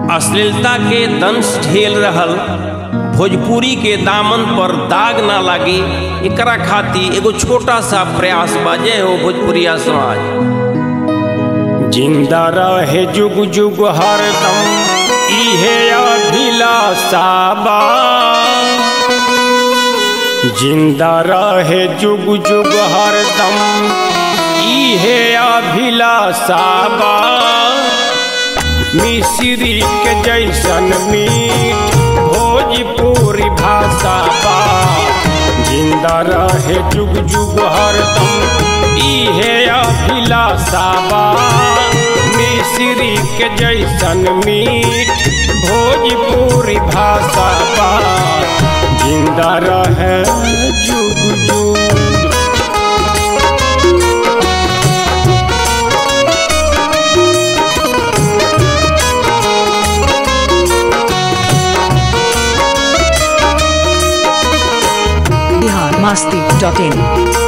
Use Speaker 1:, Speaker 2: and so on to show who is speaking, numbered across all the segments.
Speaker 1: अश्लीलता के दंश झेल रहल भोजपुरी के दामन पर दाग ना लागे एकरा खातिर एगो छोटा सा प्रयास बाजे हो भोजपुरिया समाज
Speaker 2: जिंदा रहे जुग जुग हरदम इहे अभिलाषा बा जिंदा रहे जुग जुग हरदम इहे अभिलाषा बा मिश्री के जैसन मीठ भोजपुरी भाषा बा जिंदा रहे जुग जुग हरदम इहे अभिलाषा बा मिश्री के जैसन मीठ भोजपुरी भाषा बा जिंदा रहे जुग जुग
Speaker 3: बिहार मस्ती डॉट इन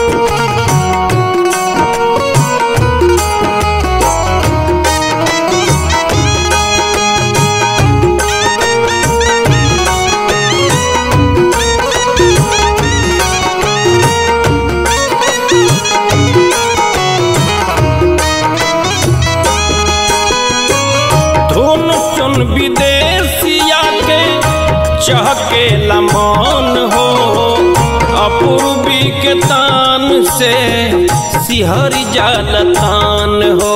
Speaker 2: धुन सुन विदेशिया के चहके लमान हो अपूर्वी के तान से सिहर जालतान हो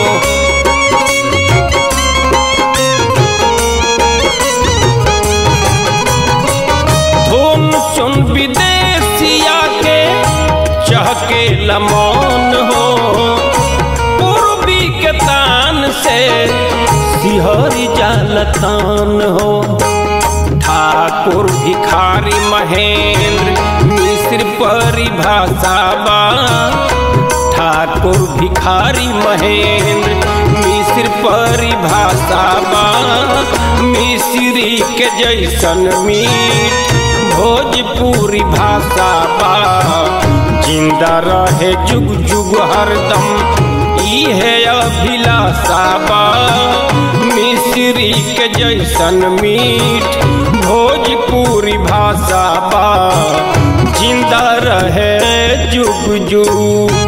Speaker 2: धुन सुन विदेशिया के चहके लमान हो पूर्वी के तान से सिहरी जालतान हो ठाकुर भिखारी महेंद्र मिश्र परिभाषा बा ठाकुर भिखारी महेंद्र मिश्र परिभाषा बा मिश्री के जैसन मीठ भोजपुरी भाषा बा जिंदा रहे जुग जुग हरदम इहे अभिलाषा बा मिश्री के जैसन मीठ भोजपुरी भाषा बा जिंदा रहे जुग जुग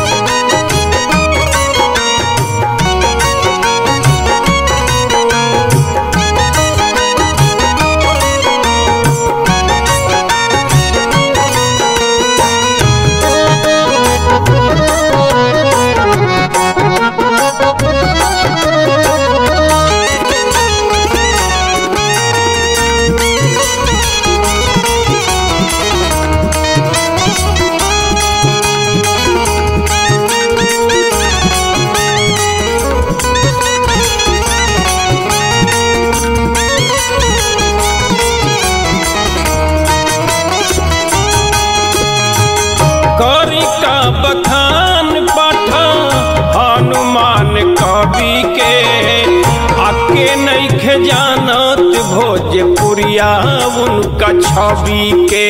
Speaker 2: करी का बखान पठा हनुमान कवि के आके नैखे जानत भोजपुरिया उनका छवि के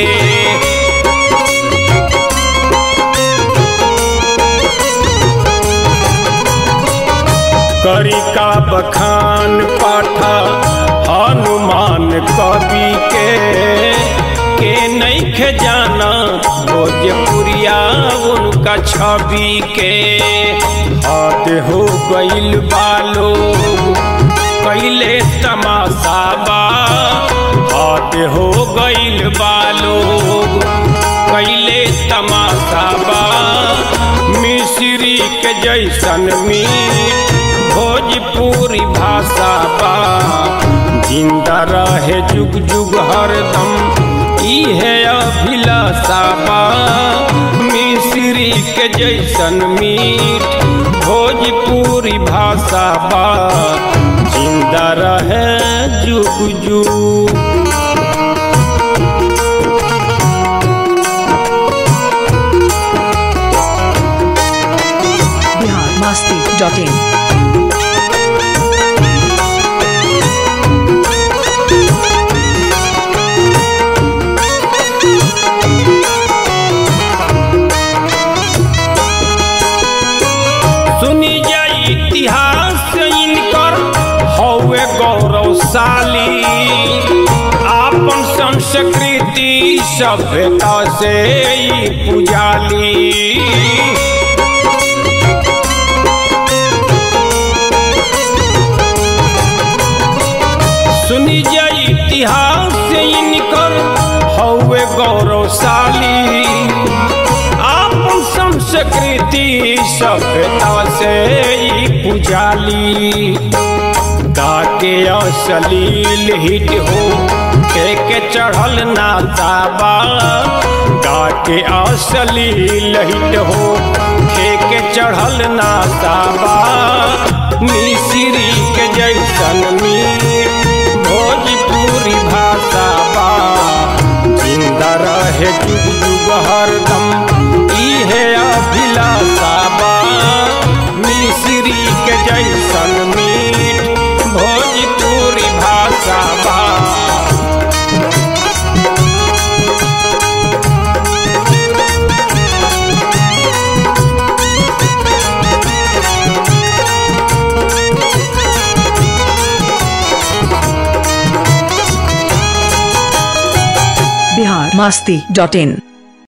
Speaker 2: करी का बखान पाठा हनुमान कवि के के नैखे जाना भोजपुरिया उनका छवि के हाथ हो गईल बालो कैले तमाशा बा हाथ हो गईल बालो कैले तमाशा बा मिश्री के जैसन मीठ भोजपुरी भाषा बा जिंदा रहे जुग जुग हरदम इहे अभिलाषा बा मिश्री के जैसन मीठ भोजपुरी भाषा बा जिंदा रहे जुग जुग
Speaker 3: बिहार मस्ती डॉट इन
Speaker 2: सुनी जाई इतिहास इनकर हौवे गौरव गौरवशाली आपन संस्कृति सभ्यता से ई पुजाली सुनी जा इतिहास से इनकर हौवे गौरवशाली आपन संस्कृति सभ्यता से ई पुजाली गाके अश्लील हिट हो के के चढ़ल नाताबा गाके अश्लील हिट हो के के चढ़ल नाताबा मिश्री के जैसन मीठ भोजपुरी भाषा बा जिंदा रहे जुग जुग हरदम इहे अभिलाषा बा मिश्री के जैसन मीठ भोजपुरी भाषा बा
Speaker 3: बिहार मस्ती डॉट इन